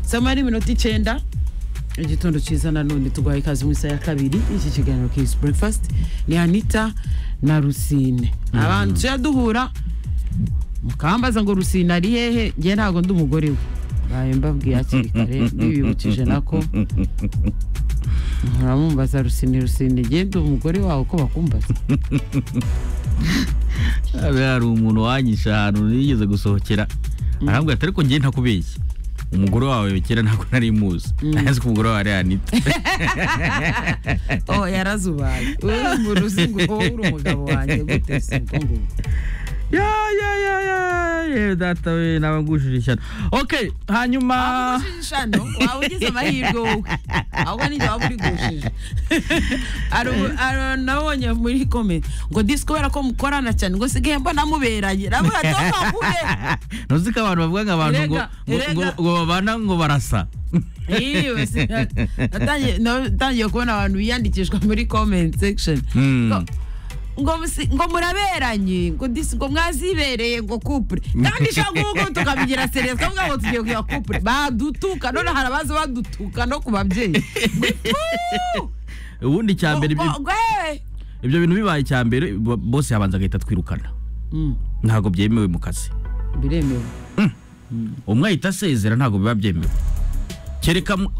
samara iminota icyenda igitondo cyiza nanone turwaye ikaze mu isaha ya kabiri iki kiganiro kisi breakfast ni anita na rusine abantu tujya duhura mukambaza ngo rusine ari hehe nge ntabwo ndi umugore we bayo mbabwiye hakiri kare bibibukije nako muramumbaza rusine rusine genda umugore wawe uko bakumbaza Hariya hari umuntu wanyishe ahantu yigeze gusohokera arambwira ati ariko ngiye ntakubeshye umugore wawe kera ntabwo nari muzi ntazi ko umugore wawe ari anita oh yarazubaye uri mu ruzingo wowe uri umugabo wanjye gute si uko nguko ya ya ya ya yewe data we nawe ngushije ishyano ok hanyuma gushishano waba ugize amahirwe wowe ahubwo nibyo waba uri gushije nabonye muri komedi ngo disi kubera ko mukorana cyane ngo sigaye mbona muberanye nabwo hatoka kube ntuzi ko abantu bavuga ngo abantu ngo- ngo- ngo ngo babana ngo barasa yewe si- natangiye- natangiye kubona abantu biyandikishwa muri comment section Hmm. Ngo- ngo musi- ngo muraberanye ngo disi ngo mwazibereye ngo kupure kandi shaka ubu tukabigira sereza tukavuga ngo tugiye kuya kupure badutuka none hari abaza badutuka no ku babyeyi Ngo ifu! ubundi cya mbere ibyo- Ngo- ngo yewe! ibyo bintu bibaye icya mbere bo- bose yabanza agahita twirukana Mm, ntabwo byemewe mu kazi biremewe umwe ahita asezera ntabwo biba byemewe kereka mu-